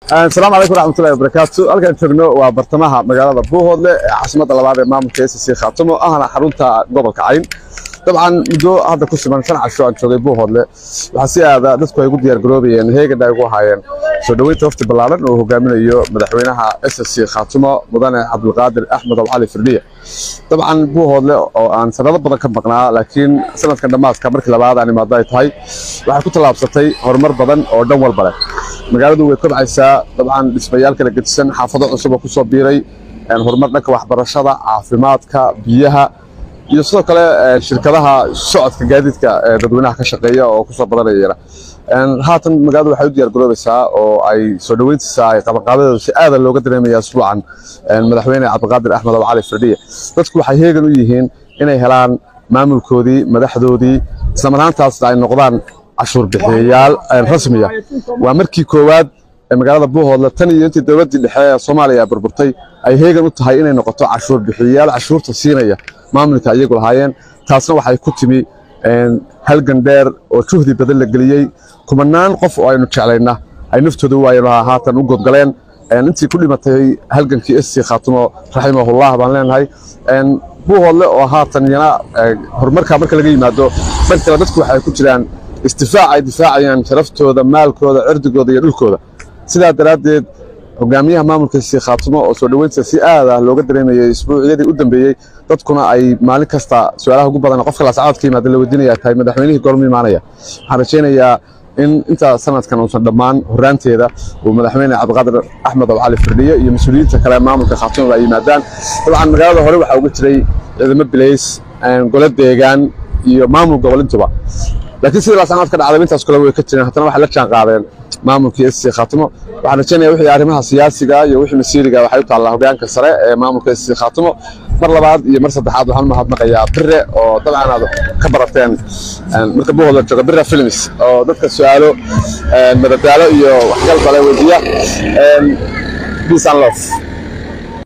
asalaamu calaykum waraxmatullahi wabarakaatu halkaan joogno waa bartamaha magaalada buuhoodle ee caasimadda labaad ee maamulka s c khaatamo ahna xarunta gobolka cayn dabcan muddo hadda ku siman shan casho aan joogay buuhoodle waxaa si aada dadku ay ugu diyaargaroobayeen heegan ay ugu ahaayeen soo dhoweynta wafti ballaaran oo hogaaminayo madaxweynaha s c khaatamo mudane cabdulqaadir axmed abcali firdhiye dabcan buuhoodle oo aan sanado badan ka maqnaa laakiin sanadkan dhammaadka markii labaad aan imaado ay tahay waxay ku tallaabsatay horumar badan oo dhan walba leh magaaladu way kobcaysaa dabcan dhismayaal kala gedisan xaafado cusub oo kusoo biiray horumar dhanka waxbarashada caafimaadka biyaha iyo sidoo kale shirkadaha socodka gaadiidka ee dadweynaha ka shaqeeya oo kusoo badanayana haatan magaaladu waxay u diyaar garoobaysaa oo ay soo dhoweyntiisa ay qabanqaabadeedu si aada looga dareemaya asbuucan madaxweyne cabdiqaadir axmed abcali firdhiye dadku waxay heegan u yihiin inay helaan maamulkoodii madaxdoodii islamaraantaasna ay noqdaan cashuur bixiyayaal rasmiya waa markii koowaad ee magaalada buuhoodle tan iyo intii dowladdii dhexe ee soomaaliya burburtay ay heegan u tahay inay noqoto cashuur bixiyayaal cashuurta siinaya maamulka iyagu lahaayeen taasna waxay ku timi halgan dheer oo juhdi badan la geliyey kumanaan qof oo aynu jeclayna ay naftooda waayeen haatan u godgaleen intii ku dhimatay halgankii sc khaatimo raximahullah baan leenahay buuhoodle oo haatan yana horumarkaa marka laga yimaado dhan kale dadku waxay ku jiraan isdifaac ay difaacayaan sharaftooda maalkooda cirdigooda iyo dhulkooda sidaa daraaddeed hogaamiyaha maamulka sc khaatimo oo soo dhoweynta si aad ah looga dareemayay isbuucyadii u dambeeyey dadkuna ay maalin kasta su-aalaha ugu badan qofka laascadood ka yimaada la weydiinaya tahay madaxweynihii goormu imaanaya waxaan rajaynayaa in inta sanadkan uusan dhammaan horaanteeda uu madaxweyne cabdiqaadir axmed abcali firdhiye iyo mas-uuliyiinta kale maamulka khaatimo ay yimaadaan dabcan magaalada hore waxaa uga jiray ciidamo bilays gole deegaan iyo maamul gobolintuba laakiin sidii laascanood ka dhacday intaas kale way ka jireen haddana waxay la jaan qaadeen maamulkii sc khaatimo waxaan rajaynaya wixii arrimaha siyaasiga iyo wixii masiiriga waxay u taallaa hogaanka sare ee maamulka sc khaatimo mar labaad iyo mar saddexaad waxaan u mahadnaqayaa bire oo dabcan aad ka barateen marka buuhoodla jooga bire films oo dadka su-aalo madadaalo iyo waxgal bale weydiiya peace and love